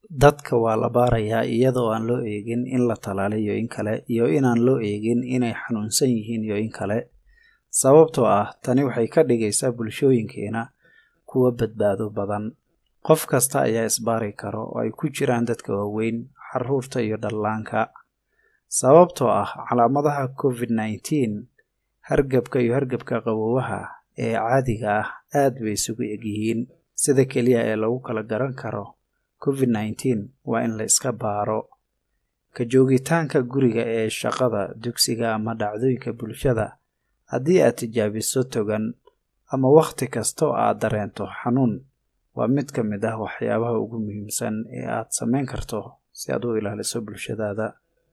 dadka waa la baarayaa iyadoo aan loo eegin in la talaaliyo iyo in kale iyo inaan loo eegin inay xanuunsan yihiin iyo in kale sababtoo ah tani waxay ka dhigaysaa bulshooyinkeena kuwa badbaado badan qof kasta ayaa isbaari karo oo ay ku jiraan dadka waaweyn caruurta iyo dhallaanka sababtoo ah calaamadaha covid nneteen hargabka iyo hargabka qabowaha ee caadiga ah aad bay isugu egyihiin sida keliya ee lagu kala garan karo covid nneteen waa in la iska baaro ka joogitaanka guriga ee shaqada dugsiga ama dhacdooyinka bulshada haddii aad tijaabiso togan ama wakhti kasta oo aad dareento xanuun waa mid ka mid ah waxyaabaha ugu muhiimsan ee aad samayn karto si aad u ilaaliso bulshadaada